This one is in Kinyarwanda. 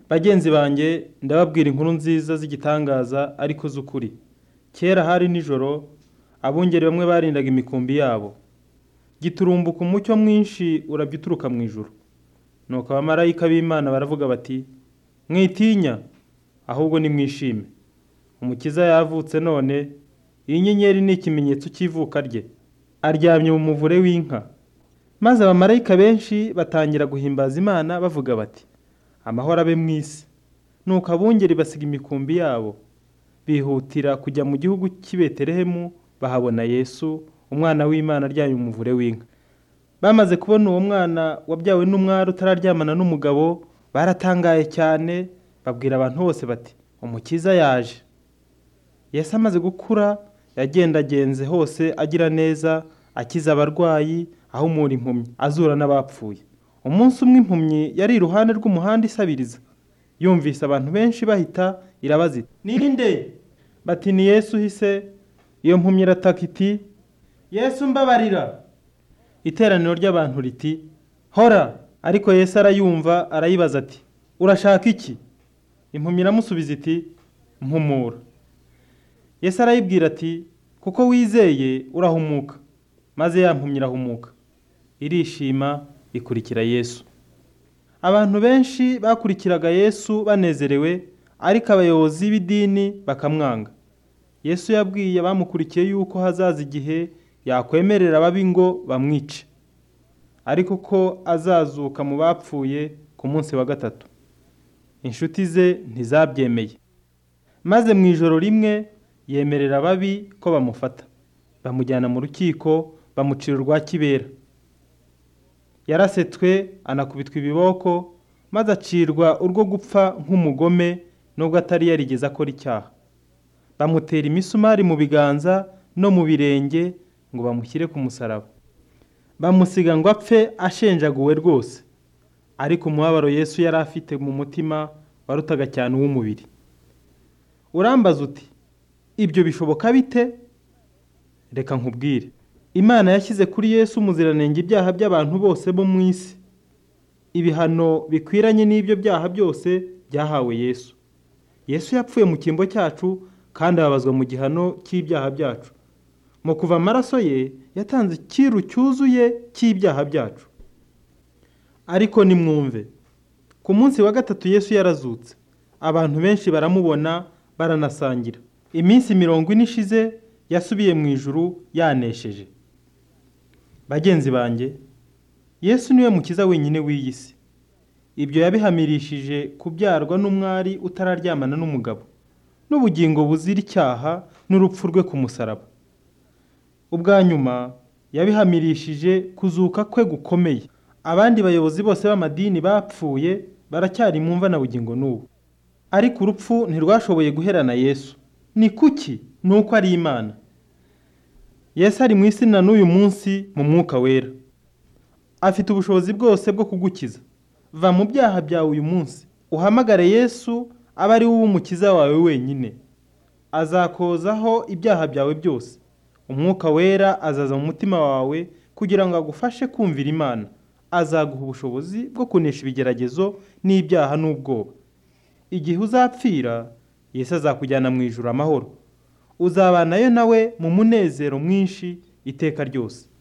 bagenzi banjye ndababwira inkuru nziza z'igitangaza ariko z'ukuri kera hari nijoro abungeri bamwe barindaga imikumbi yabo giturumbuka umucyo mwinshi urabya uturuka mu ijuru nuko abamarayika b'imana baravuga bati mwitinya ahubwo nimwishime umukiza yavutse none iyi nyenyeri ni ikimenyetso cy'ivuka rye aryamye mu muvure w'inka maze abamarayika benshi batangira guhimbaza imana bavuga bati amahoro abe mu isi nuko abungeri basiga imikumbi yabo bihutira kujya mu gihugu cy'i betelehemu bahabona yesu umwana w'imana aryamye mu muvure w'inka bamaze kubona uwo mwana wabyawe n'umwari utararyamana n'umugabo baratangaye cyane babwira abantu bose bati umukiza yaje Yesu amaze gukura yagendagenze hose agira neza akiza abarwayi ahumura impumyi azura n'abapfuye umunsi umwe impumyi yari iruhande rw'umuhanda isabiriza yumvise abantu benshi bahita irabazita nirinde bati ni Yesu uhise iyo mpumyi irataka iti Yesu mbabarira iteraniro ry'abantu riti hora ariko Yesu arayumva arayibaza ati urashaka iki impumyi iramusubiza iti mpumura Yesu arayibwira ati kuko wizeye urahumuka maze yampumye irahumuka irishima ikurikira yesu abantu benshi bakurikiraga yesu banezerewe ariko abayobozi b'idini bakamwanga yesu yabwiye abamukurikiye yuko hazaza igihe yakwemerera ababi ngo bamwice ariko ko azazuka mu bapfuye ku munsi wa gatatu inshuti ze ntizabyemeye maze mu ijoro rimwe yemerera ababi ko bamufata bamujyana mu rukiko bamucira urwa kibera yarasetswe anakubitwa ibiboko maze acirwa urwo gupfa nk'umugome nubwo atari yarigeze akora icyaha bamutera imisumari mu biganza no mu birenge ngo bamushyire ku musaraba bamusiga ngo apfe ashenjaguwe rwose ariko umubabaro Yesu yari afite mu mutima warutaga cyane uw'umubiri urambaza uti ibyo bishoboka bite reka nkubwire imana yashyize kuri yesu umuziranenge ibyaha by'abantu bose bo mu isi ibihano bikwiranye n'ibyo byaha byose byahawe yesu yesu yapfuye mu cyimbo cyacu kandi ababazwa mu gihano cy'ibyaha byacu mu kuva amaraso ye yatanze ikiru cyuzuye cy'ibyaha byacu ariko nimwumve ku munsi wa gatatu yesu yarazutse abantu benshi baramubona baranasangira iminsi mirongo ine ishize yasubiye mu ijuru yanesheje bagenzi banjye yesu niwe mukiza wenyine w'iyi si ibyo yabihamirishije kubyarwa n'umwari utararyamana n'umugabo n'ubugingo buzira icyaha n'urupfu rwe ku musaraba ubwa nyuma yabihamirishije kuzuka kwe gukomeye abandi bayobozi bose b'amadini bapfuye baracyari mu mva na bugingo n'ubu ariko urupfu ntirwashoboye guherana yesu ni kuki ni uko ari imana yesu ari mu isi na n'uyu munsi mu mwuka wera afite ubushobozi bwose bwo kugukiza va mu byaha byawe uyu munsi uhamagare yesu aba ari wowe umukiza wawe wenyine azakozaho ibyaha byawe byose umwuka wera azaza mu mutima wawe kugira ngo agufashe kumvira imana azaguha ubushobozi bwo kunesha ibigeragezo n'ibyaha n'ubwoba igihe uzapfira Yesu azakujyana mu ijuru amahoro uzabanayo nawe mu munezero mwinshi iteka ryose